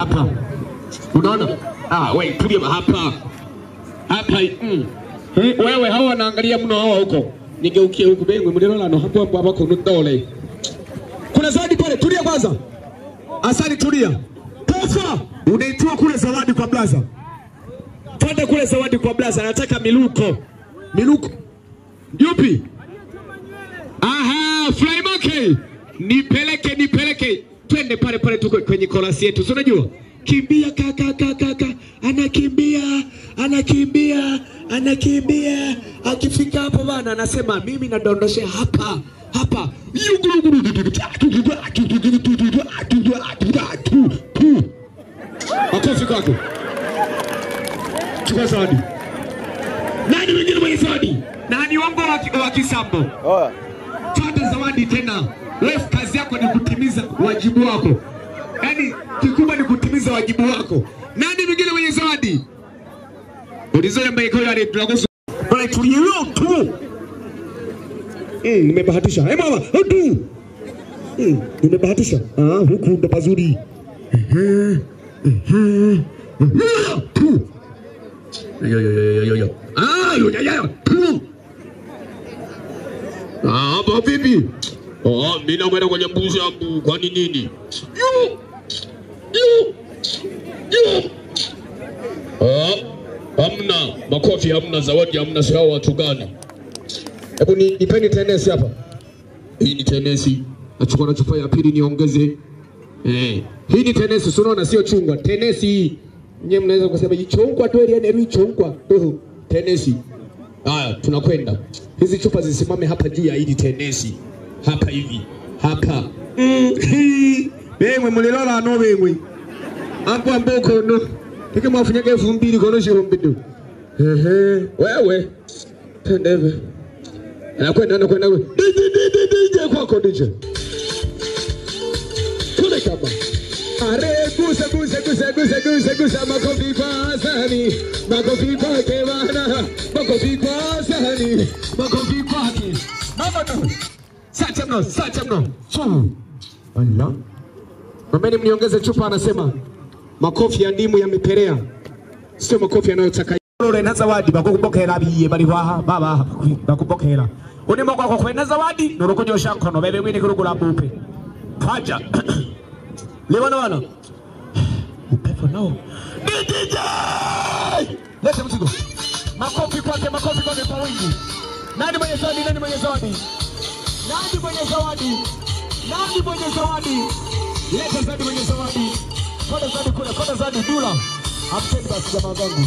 hapa. Unaona? Ah, wewe tulia hapa. Hapa mm. Eh, wewe hawa wanaangalia mno hawa huko. Nigeukie huku bengwe mlilo no hapo hapo hapo kuna dole. Kuna zawadi pale, tulia kwanza. Asali tulia. Tofa, unaitoa kule zawadi kwa blaza. Twende kule zawadi kwa blaza, nataka miluko. Miluko. Yupi? Aha, Fly Monkey. Nipeleke nipeleke. Twende pale pale tuko kwenye korasi yetu. Si unajua? Kimbia kaka kaka kaka. Anakimbia, anakimbia, anakimbia. Akifika hapo bana anasema mimi nadondoshea hapa. Hapa. Makofi kwako. Chukua zawadi. Nani mwingine mwenye zawadi? Nani wangu wa, wa kisambo? Twende zawadi tena. Wewe kazi yako ni kutimiza wajibu wako, yaani kikubwa ni kutimiza wajibu wako. Nani mwingine mwenye zawadi? Ulizoea mbaiko yale tunakusu. Bali tulio tu. Mm, nimebahatisha. Eh mama, tu. Mm, nimebahatisha. Ah, huku ndo pazuri. Ehe. Ehe. Ehe. Tu. Yo yo yo yo yo yo. Ah, yo yo yo. Tu. Ah, hapo vipi? Oh, mimi nakwenda kwenye mbuzi yangu. Kwani nini? Yu! Yu! Yu! Ah, hamna makofi, hamna zawadi, hamna si hao watu gani? Hebu ni nipeni tenesi hapa. Hii ni tenesi. Nachukua na chupa ya pili niongeze. Eh, hii ni tenesi, si unaona sio chungwa. Tenesi hii. Nyewe mnaweza kusema hii chungwa tu ile ni chungwa. Tu tenesi. Haya, tunakwenda. Hizi chupa zisimame hapa juu ya hili tenesi. Hapa hivi. Hapa. Mm, hii. Bemwe mulilola no bemwe. Hapo amboko no. Tike mwafunyaga elfu mbili kono shihombi tu. Ehe. Wewe. Tendeve. Anakwenda anakwenda. DJ DJ DJ kwako DJ. Kule kama. Are gusa gusa gusa gusa gusa gusa makofi kwa sani makofi kwake bana makofi kwa sani makofi kwake mama no sacha mno sacha mno chu Allah Mameni mniongeze chupa anasema makofi ya ndimu yameperea sio makofi yanayotaka Rore na zawadi bakukupokera biye bari waha baba bakupokera unimo kwako kwena zawadi nurukunyosha nkono bebe mwini kurugura bupe kaja Lewana wana upepo nao DJ leta mzigo makofi kwake makofi kwake kwa wingi nani mwenye zawadi nani mwenye zawadi nani mwenye zawadi nani mwenye zawadi leta zawadi mwenye zawadi koda zawadi kule koda zawadi dula amteni basi jamaa zangu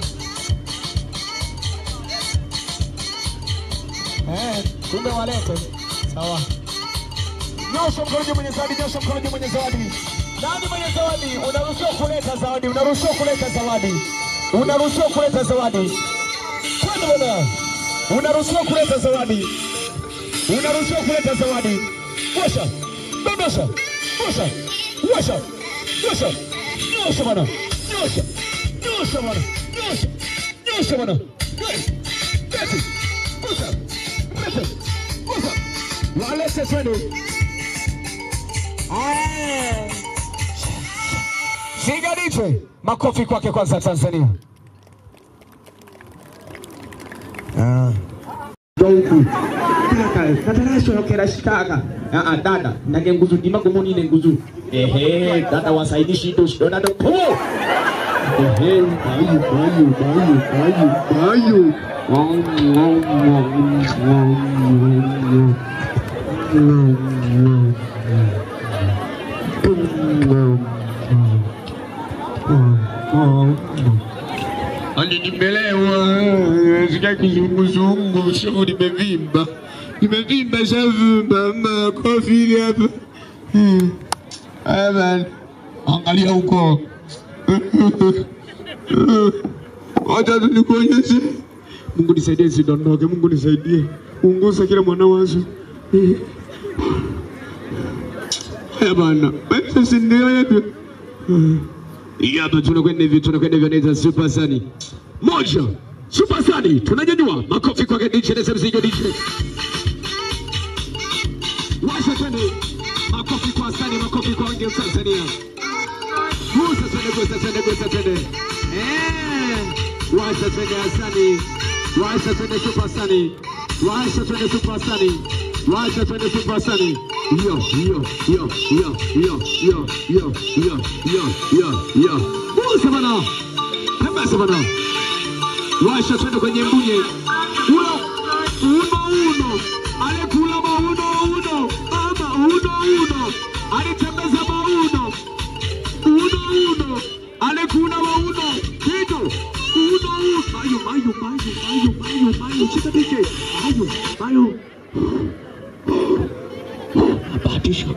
Eh, kumbe walete. Sawa. Nyosha mkono juu mwenye zawadi, nyosha mkono juu mwenye zawadi. Nani mwenye zawadi? Unaruhusiwa kuleta zawadi, unaruhusiwa kuleta zawadi. Unaruhusiwa kuleta zawadi. Kwenda bwana. Unaruhusiwa kuleta zawadi. Unaruhusiwa kuleta zawadi. Washa. Dondosha. Washa. Washa. Washa. Nyosha bwana. Nyosha. Nyosha bwana. Nyosha. Nyosha bwana. Yes. Yes. Washa. Washa. Washa. Walete twende. Ah. Sigaditwe. Makofi kwake kwanza Tanzania. Ah. huku kaka katarashokera shikaka ah dada nage nguzu dima gomoni ne nguzu ehe dada wasaidishi ndo shido dada po ehe bayu bayu bayu bayu bayu Ani nimelewa, sikia kizunguzungu, sio nimevimba, nimevimba shavimba, makofi hapa. Hmm. Haya bana, angalia huko, wacha tu nikuonyeshe. Mungu nisaidie, sidondoke. Mungu nisaidie, ungusa kila mwana wazo. Haya bana, basi si ndio yetu. Hii hapa tunakwenda hivi, tunakwenda hivi, anaita Super Sani moja, Super Sani tunanyanyua makofi kwake DJ na mzigo DJ. Washa twende, makofi kwa Sani, makofi kwa wengi Tanzania. Musa twende gusa twende gusa twende eh washa twende Hasani washa twende super Hasani washa twende super Hasani washa twende super Hasani yo yo yo yo yo yo yo yo yo yo yo busa bana kabisa bana washa twende kwenye mbunye uno uno uno alikula mauno uno ama uno uno alitembeza mauno uno uno alikula mauno kitu uno uno mayo mayo mayo mayo mayo mayo chika DJ mayo mayo abahatisha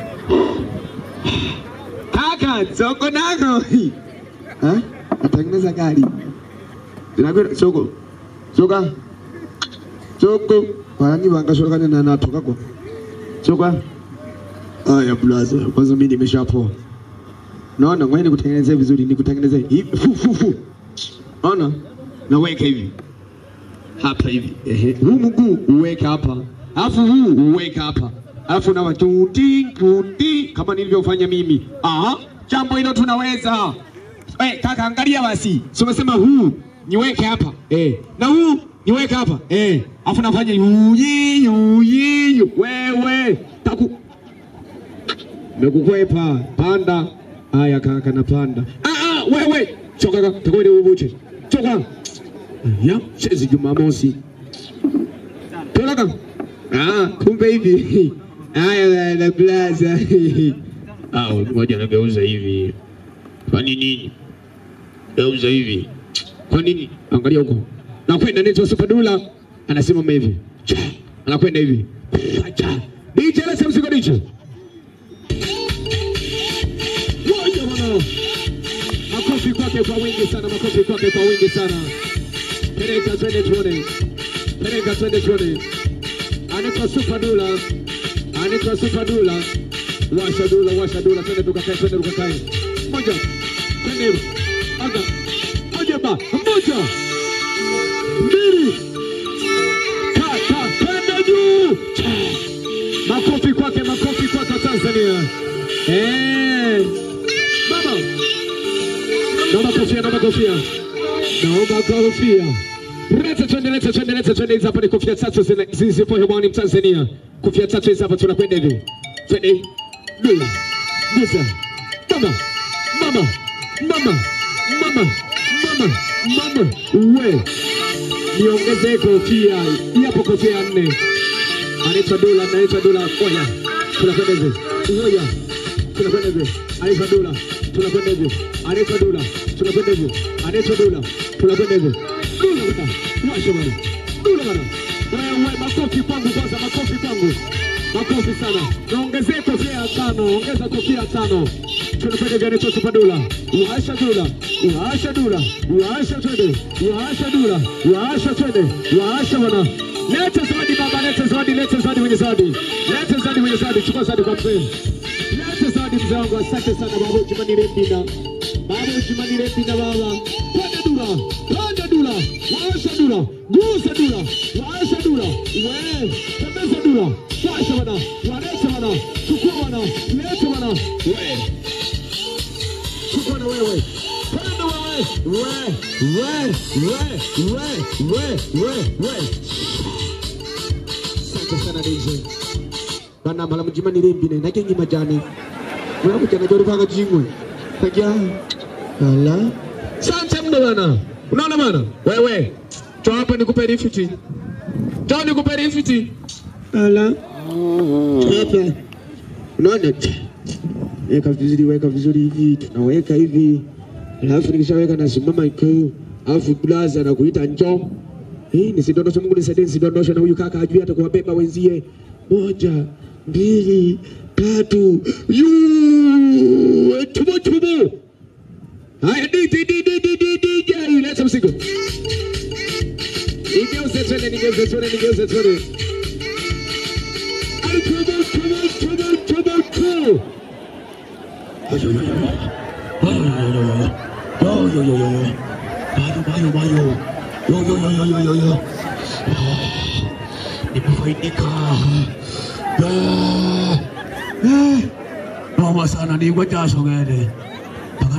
kaka soko nako ha atengeneza gari zinakwenda soko soka soko wanani wangashoka na natoka kwa soka aya blaza kwanza mimi nimeshapoa naona ngoja nikutengenezee vizuri nikutengenezee hivi fu fu fu ona naweka hivi hapa hivi ehe huu mguu uweke hapa alafu huu uweke hapa alafu na watuti tuti kama nilivyofanya mimi aha jambo hilo tunaweza Eh, kaka angalia basi. Si umesema huu niweke hapa. Eh. Na huu niweke hapa. Eh. Alafu nafanya yuyi yuyi yu. wewe. Taku Nakukwepa panda. Haya kaka napanda. Ah ah wewe. Choka kaka, takwenda ubuche. Choka. Ya, chezi Jumamosi. Tola kaka. Ah, kumbe hivi. Haya na plaza. Ah, ngoja nageuza hivi. Kwani nini? Geuza hivi. Kwa nini? Angalia huko. Nakwenda nito Superdula anasimama hivi. Cha. Anakwenda hivi. Cha. DJ leta mzigo DJ. Moja bwana. Makofi kwake kwa wingi sana, makofi kwake kwa wingi sana. Peleka twende tuone. Peleka twende tuone. Anaitwa Superdula. Anaitwa Superdula. Washa dula, washa dula, twende tukakae, twende tukakae. Moja. Twende. Aga. Moja ba. Moja. Mbili. Tata. Twende juu. Cha. Makofi kwake, makofi kwake Tanzania. Eh. Mama. Naomba kofia, naomba kofia. Naomba kofia. Leta twende, leta twende, leta twende. Hizi hapa ni kofia tatu zina- zilizopo hewani Mtanzania. Kofia tatu hizi hapa tunakwenda hivi. Twende. Dula. Gusa. Mama. Mama. Mama. Mama. Mama. Mama. We. Niongezee kofia. Hii hapo kofia ya nne. Anaitwa Dula, anaitwa Dula. Oya. Tunakwenda hivi. Oya. Tunakwenda hivi. Anaitwa Dula. Tunakwenda hivi. Anaitwa Dula. Tunakwenda hivi. Anaitwa Dula. Tunakwenda hivi. Dula bwana. Washa bwana. Dula bwana. Wewe makofi kwangu kwanza, makofi kwangu. Makofi sana. Naongezee kofia ya tano, ongeza kofia ya tano. Tunakwenda hivi anaitwa Tupadula. Washa Dula. Washa Dula. Washa twende. Washa Dula. Washa twende. Washa bwana. Leta zawadi baba, leta zawadi, leta zawadi mwenye zawadi. Leta zawadi mwenye zawadi, chukua zawadi kwa mzee. Leta zawadi mzee wangu, asante sana baba Jumanne Rebina. Baba Jumanne Rebina baba. Panda dula, panda dula, washa dula, gusa dula, washa dula. We, tembeza dula, washa bana, walete bana, chukua bana, lete bana. We. Chukua na wewe. Panda wewe. We, we, we, we, we, we, we. Asante sana DJ. Bana mala mjima ni rimbi ne nake ngi majani. Wewe kujana jori panga jingwe. Kaja. Ala. Asante mno bana. Unaona bana? Wewe. Toa hapa nikupe rifiti. Toa nikupe rifiti. Ala. Toa hapa. Unaona? Weka vizuri, weka vizuri hivi, tunaweka hivi. Alafu nikishaweka nasimama ikuu. Alafu blaza na kuita njoo. Hii nisidondoshe, Mungu nisaidie nisidondoshe na huyu kaka ajui hata kuwabeba wenzie. Moja, mbili, tatu. Yuu! Tubo tubo. Haya DJ DJ DJ DJ leta mzigo. Nigeuze twende, nigeuze twende, nigeuze twende. Ai, tubo tubo tubo tubo tubo. Nimefaidika. Noma sana nigwa jasho gede. Mpaka